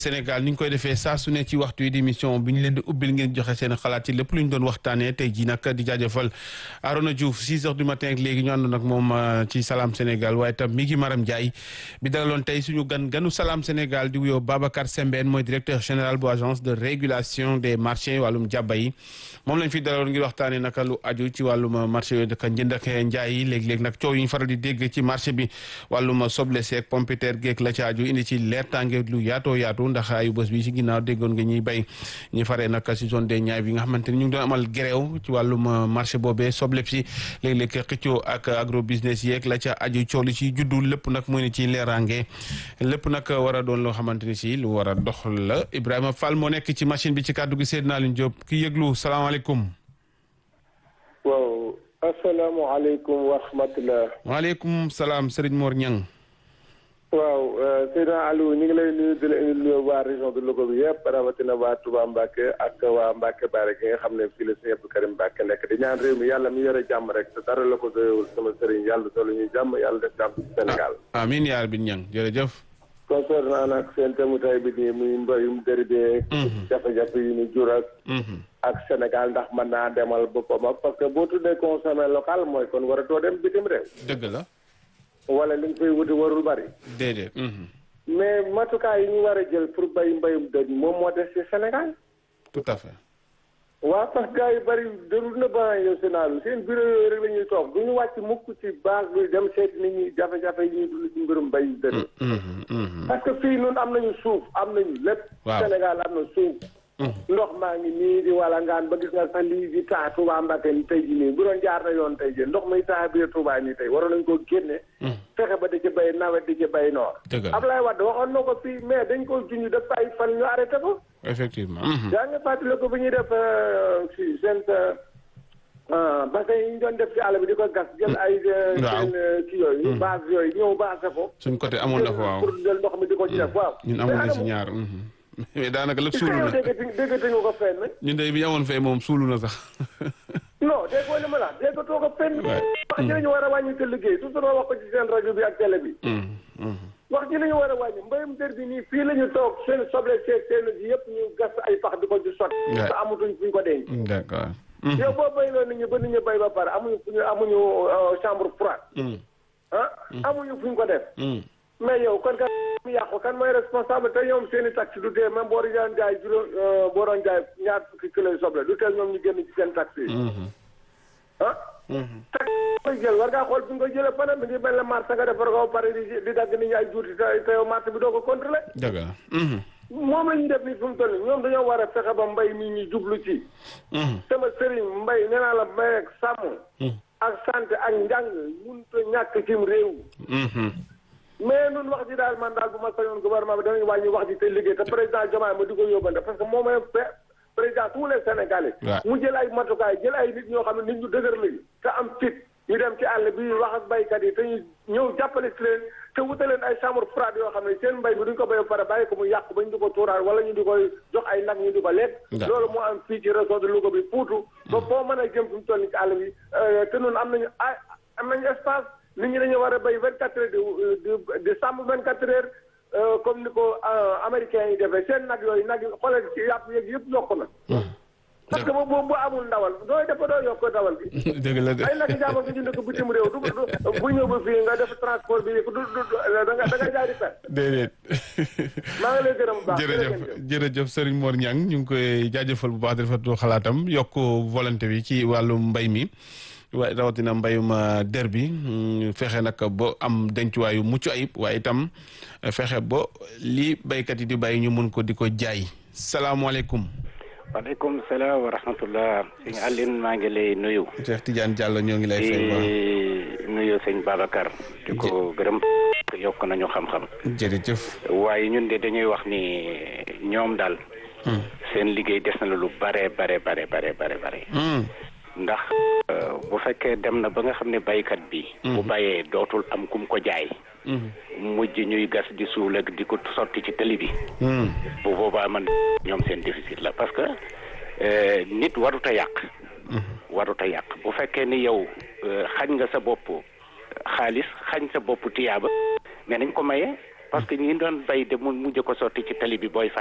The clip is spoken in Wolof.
Sénégal ni ñu koy defee saa su ne ci waxtu yi di émission bi ñu leen di ubbil ngeen joxe seen xalaat ci lépp lu ñu doon waxtaanee tey jii nag di jaajëfal Arona Diouf 6 heures du matin ak léegi ñu àndoon ak moom ci Salam Sénégal waaye tam mi ngi Maram Ndiaye bi dalaloon tey suñu gan ganu Salam Sénégal di wuyoo Babacar Sembène mooy directeur général bu agence de régulation des marchés wàllum jàbba yi moom lañ fi dalaloon ngir waxtaanee naka lu aju ci wàllum marché yooyu daka njënd ak njaay yi léeg-léeg nag coow yi ñu faral di dégg ci marché bi wàllum soble seeg pompiteer geek la ci aju indi ci leertaange lu yaatoo yaatu ndax ayu bés bi ci ginnaaw déggoon nga ñuy bay ñi faree nag ci zone des Niayes bi nga xamante ni ñu ngi doon amal gréew ci wàllum marché boobee soble si léeg-léeg xëccoo ak agro business yeeg la ca aju coow li ci juddu lépp nag muy ni ci leeraange lépp nag war a doon loo xamante ni si lu war a dox la Ibrahima Fall moo nekk ci machine bi ci kàddu gi Seydina Alioune Diop ki yëglu salaamaaleykum waaw asalaamaaleykum wa rahmatulah. waaleykum salaam Serigne Mor Niang. waaw Seydina Aliou ñu ngi lay nuyu di la indi nuyu waa région de Louga bi yëpp rawatina waa Touba Mbacke ak waa Mbacke Baare gi nga xam ne fii la Sëñ Abdou Karim Mbacke nekk di ñaan réew mi yàlla mi yore jàmm rek te dara la ko doyewul sama sëriñ yàlla doolu ñuy jàmm yàlla def jàmm ci Sénégal. amiin yaa rabbi Niang jërëjëf. concernant nag seen thème tay bi nii muy mbayum déribee. jafe-jafe yi ñu jur ak. ak Sénégal ndax mën naa demal boppam ak parce que boo tuddee consommé local mooy kon war a doo dem bitim réew. dëgg la. wala li nga fay wuti warul bari. déedéet. mais matukaay yi ñu war a jël pour bay mbayum dër moom moo des ci Sénégal. tout à fait. waaw parce que gars yu bari déglu na ba yow Sénégal seen bureau yooyu rek la ñuy toog du ñu wàcc mukk ci base bi dem seeti nit ñi jafe-jafe yi ñuy dund ci mbirum mbayum dër. parce que fii noonu am nañu suuf am nañu lépp. waaw Sénégal am na suuf. ndox maa ngi nii di wala ngaan ba gis nga sax lii di taa Touba Mbacke ni tey jii nii bu doon jaar na yoon tey jii ndox muy taa biir Touba nii tey waroon nañ ko génne. fexe ba di ci bay nawet di ci bay noor. dëgg la Ablaye Wade waxoon na ko fii mais dañ ko junj def ay fan ñu arrêté ko. effectivement. yaa ngi fàttali ko bi ñuy def si seen bassin yi ñu doon def ci àll bi di ko gas. jël ay. waaw seen kii yooyu. base yooyu ñëw base ko. suñ côté amoon na fa waaw pour jël ndox mi di ko ci def waaw. ñun amoon na ci ñaar. mais daanaka lépp suulu na déggati déggati nga ko fenn. ñun de bi ñu amoon fee moom suulu na sax. non déggoo li ma la déggatoo ko fenn. wax ji la ñu war a wàññi te liggéey toujours wax ko ci seen rajo bi ak télé bi. wax ji la ñu war a wàññi mbayum dër bi nii fii la ñu toog seen soble seeg seen ji yëpp ñu gas ay pax di ko ci sotti. te amatuñ fu ñu ko denc. d'accord. yow boo béyloo nit ñi ba nit ñi béy ba pare amuñu fu ñu amuñu chambre froide. ah amuñu fu ñu ko def. mais yow kon kan mu yàqu kan mooy responsable te ñoom seen i taxe du tee même boo doon jaay juróom boo doon jaay ñaar fukki kilo soble du tee ñoom ñu génn ci seen taxe yi. ah. taxe koy jël war ngaa xool fi nga koy jëlee fanam mi ngi mel ne marché nga defar ko ba pare di di dagg nit ñi ay juuti te te yow marché bi doo ko contrôlé. dëgg la. moom la ñuy def nii fi mu toll nii ñoom dañoo war a fexe ba mbay mi ñu jublu ci. sama sëriñ mbay nee naa la mbay ak sàmm. ak santé ak njàng mënut a ñàkk cim réew. mais nun wax ji daal man daal bu ma sañoon gouvernement bi danañ wàññi wax ji te liggéey te président Diomaye ma di ko yóbbante parce que moom mooy président tous les Sénégalais. mu jël ay matukaay jël ay nit ñoo xam ne nit ñu dëgër lañu te am fit ñu dem ci àll bi wax ak baykat yi te ñu ñëw jàppale si leen te wutaleen ay chambre froide yoo xam ne seen mbay bi duñ ko béy ba pare bàyyi ko mu yàqu ba ñu di ko tuuraal wala ñu di koy jox ay nag ñu di ko lekk. loolu moo am fii ci réseau de Louga bi Poutou. ba foo mën a jëm fi mu toll nii ci àll bi te noonu am nañu ay am nañu espace. nit ñi dañu war a béy vingt quatre heures di di sàmm vingt quatre heures comme ni ko américains yi defee seen nag yooyu nag xoolal ci yàpp yeeg yëpp yokk na. parce que boobu bu amul ndawal dooy def doo yokk ndawal bi. dëgg la de ay nag jàmm nga jënd ko bitim réew du bu ñëw ba fii nga def transport bi du du da nga da nga jaay di perte. déedéet. maa ngi lay gërëm bu baax jërëjëf jërëjëf Serigne Mor Niang ñu ngi koy jaajëfal bu baax di rafetlu xalaatam yokk volonté bi ci wàllu mbay mi. waaye rawatina mbayum der bi fexe nag ba am dencuwaayu mucc ayib waaye itam fexe ba li baykat yi di bàyyi ñu mun ko di ko jaay salaamaaleykum. waaleykum salaam wa rahmatullah sëñ Aline maa ngi lay nuyu. Cheikh Tidiane Diallo ñoo ngi lay fay ba nuyu sëñ Babacar. di ko gërëm yokk nañu xam-xam. jërëjëf. waaye ñun de dañuy wax ni ñoom daal. seen liggéey des na lu bare bare bare bare bare bare. ndax bu fekkee dem na ba nga xam ne baykat bi. bu bayee dootul am kum ko jaay. mujj ñuy gas di suul ak di ko sotti ci tëli bi. bu boobaa man ñoom seen déficit la parce que nit warut a yàq. warut a yàq bu fekkee ni yow xañ nga sa bopp xaalis xañ sa bopp tiyaaba mais nañ ko maye parce que ñi doon bay de mu mujj ko sotti ci tali bi booy